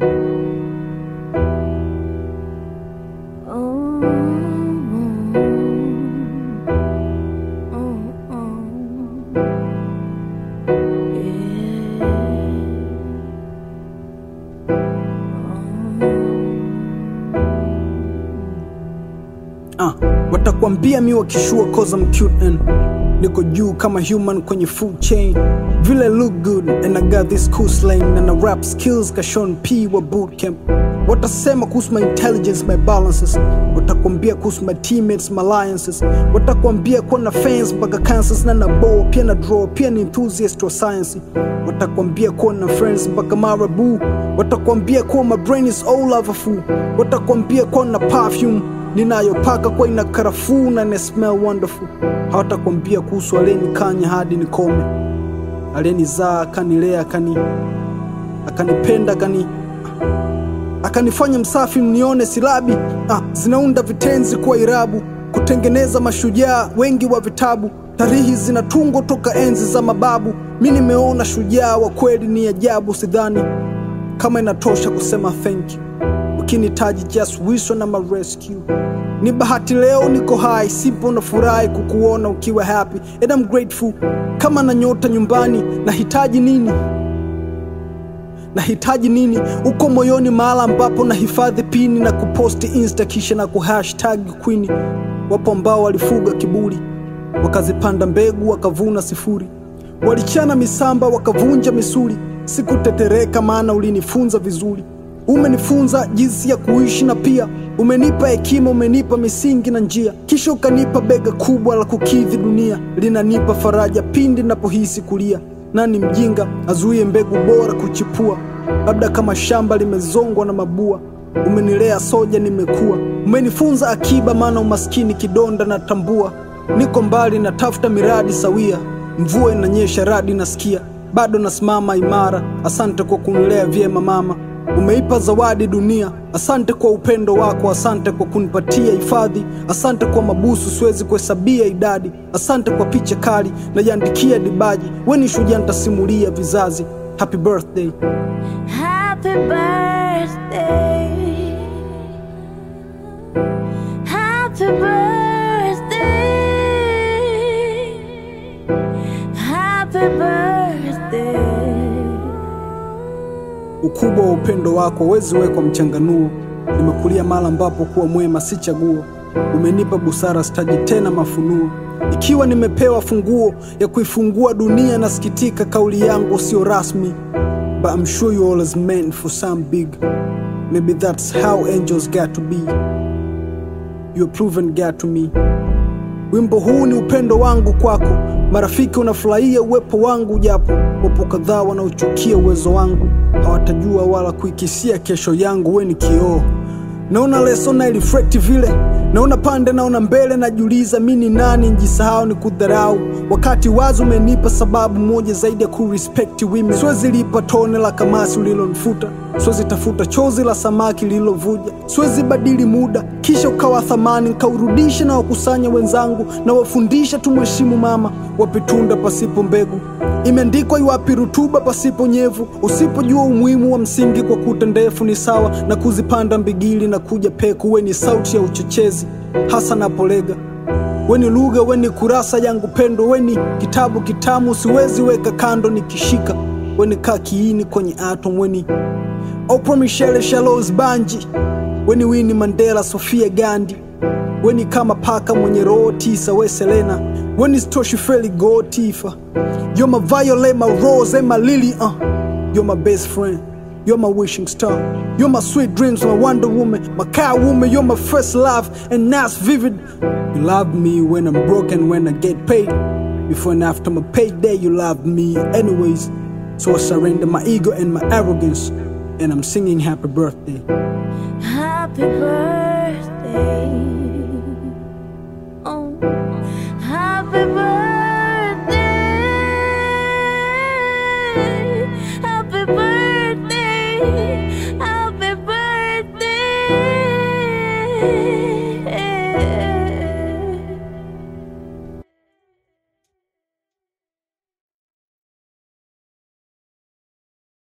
Uh, watakwambia mi wakishua cause I'm cute and niko juu kama human kwenye food chain vile look good and I got this cool slang and I rap skills ka Sean P wa bootcamp watasema kuhusu my intelligence my balances watakwambia kuhusu my teammates my alliances watakwambia kuwa na fans mpaka cancers na na bow pia na draw pia ni enthusiast wa science watakwambia kuwa na friends mpaka marabu watakwambia kuwa my brain is all overfull watakwambia kuwa na perfume ninayopaka kwa ina karafuu na ina smell wonderful. Hawatakwambia kuhusu aliyenikanya hadi nikome, aliyenizaa akanilea, akani akanipenda, akani akanifanya msafi, mnione silabi ah, zinaunda vitenzi kuwa irabu, kutengeneza mashujaa wengi wa vitabu. Tarihi zinatungwa toka enzi za mababu. Mi nimeona shujaa wa kweli, ni ajabu. Sidhani kama inatosha kusema thank you ukinitaji just wish na rescue ni bahati leo niko hai simple na furahi kukuona ukiwa happy and I'm grateful kama na nyota nyumbani nahitaji nini nahitaji nini uko moyoni mahala ambapo nahifadhi pini na kuposti insta kisha na kuhashtag queen wapo ambao walifuga kiburi wakazipanda mbegu wakavuna sifuri walichana misamba wakavunja misuli sikutetereka maana ulinifunza vizuri umenifunza jinsi ya kuishi na pia umenipa hekima, umenipa misingi na njia, kisha ukanipa bega kubwa la kukidhi dunia, linanipa faraja pindi napohisi kulia. Nani mjinga azuie mbegu bora kuchipua? Labda kama shamba limezongwa na mabua. Umenilea soja, nimekuwa. Umenifunza akiba, maana umaskini kidonda natambua. Niko mbali, natafuta miradi sawia, mvua inanyesha, radi nasikia, bado nasimama imara. Asante kwa kunilea vyema mama umeipa zawadi dunia. Asante kwa upendo wako, asante kwa kunipatia hifadhi, asante kwa mabusu siwezi kuhesabia idadi, asante kwa picha kali najiandikia dibaji. We ni shujaa, nitasimulia vizazi. Happy birthday. Happy birthday. Happy birthday. Happy birthday. Ukubwa wa upendo wako huwezi wekwa mchanganuo. Nimekulia mahali ambapo kuwa mwema si chaguo. Umenipa busara, sitaji tena mafunuo. Ikiwa nimepewa funguo ya kuifungua dunia, nasikitika kauli yangu sio rasmi, but I'm sure you always meant for some big. Maybe that's how angels got to be. You have proven God to me. Wimbo huu ni upendo wangu kwako, marafiki unafurahia uwepo wangu, japo wapo kadhaa wanaochukia uwezo wangu, hawatajua wala kuikisia kesho yangu. We ni kioo, naona leso na reflect vile, naona pande, naona mbele, najiuliza mi ni nani, njisahau ni kudharau, wakati wazo umenipa sababu moja zaidi ya kurespect women. Siwezi lipa tone la kamasi ulilonifuta, siwezi tafuta chozi la samaki lililovuja, siwezi badili muda kisha ukawa thamani, nkaurudisha na wakusanya wenzangu na wafundisha tumheshimu mama, wape tunda pasipo mbegu, imeandikwa iwapi rutuba pasipo nyevu. Usipojua umuhimu wa msingi kwa kuta ndefu, ni sawa na kuzipanda mbigili na kuja peku. We ni sauti ya uchochezi hasa napolega weni lugha, weni kurasa yangu pendo, weni kitabu kitamu, siwezi weka kando nikishika, weni kaa kiini kwenye atom, weni Oprah Michelle Shalos Banji, weni Winnie Mandela, Sofia Gandhi, weni kama paka mwenye roho tisa, we Selena, weni Stoshi Feli Go Tifa, you're my violet, my rose and my lily, uh. you're my best friend. You're my wishing star. You're my sweet dreams, my Wonder Woman, my car woman. You're my first love, and that's vivid. You love me when I'm broken, when I get paid. Before and after my payday, you love me anyways. So I surrender my ego and my arrogance, and I'm singing happy birthday. Happy birthday. Oh, happy birthday. Happy birthday. Happy birthday.